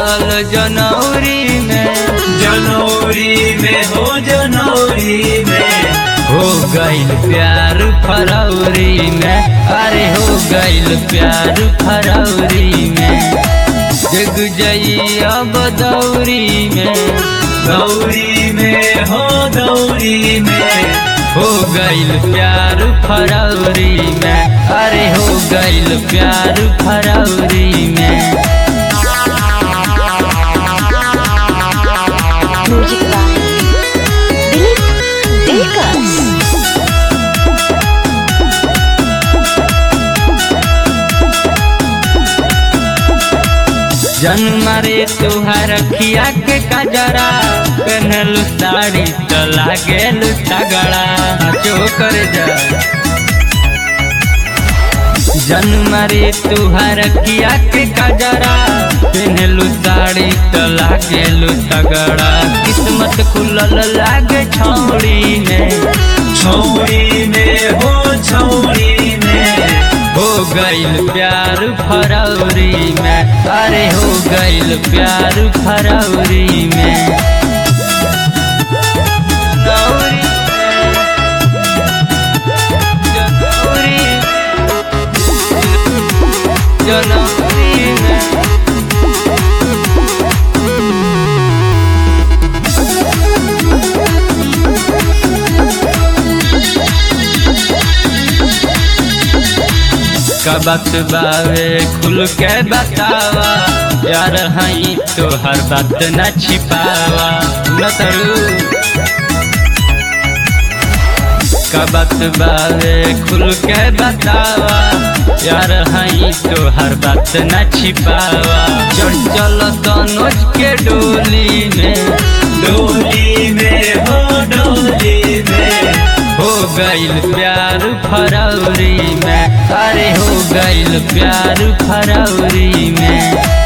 रहल जनौरी में जनवरी में हो जनवरी में हो गइल प्यार फरवरी में अरे हो गइल प्यार फरवरी में जग जई अब दौरी में गौरी में हो गौरी में हो गइल प्यार फरवरी में अरे हो गइल प्यार फरवरी में Music by Dilip Dilkas. जन्म रे तुहार खिया के कजरा पहनलू साड़ी तो लागेल तगड़ा जो कर जा जन्म रे तुहार खिया के कजरा पहनलू साड़ी तो लागेलू तगड़ा किस्मत खुलल लागे छौड़ी में छौरी में हो छौरी में हो गइल प्यार फरवरी में अरे हो गइल प्यार फरवरी में गौरी में, जनवरी में, जनवरी में कबक बावे खुल के बतावा यार हई तो हर बात न छिपावा न तरू कबक बावे खुल के बतावा यार हई तो हर बात न छिपावा चढ़ चल तनोज के डोली में डोली में हो डोली में हो गइल प्यार फरवरी में अरे हो गइल प्यार फरवरी में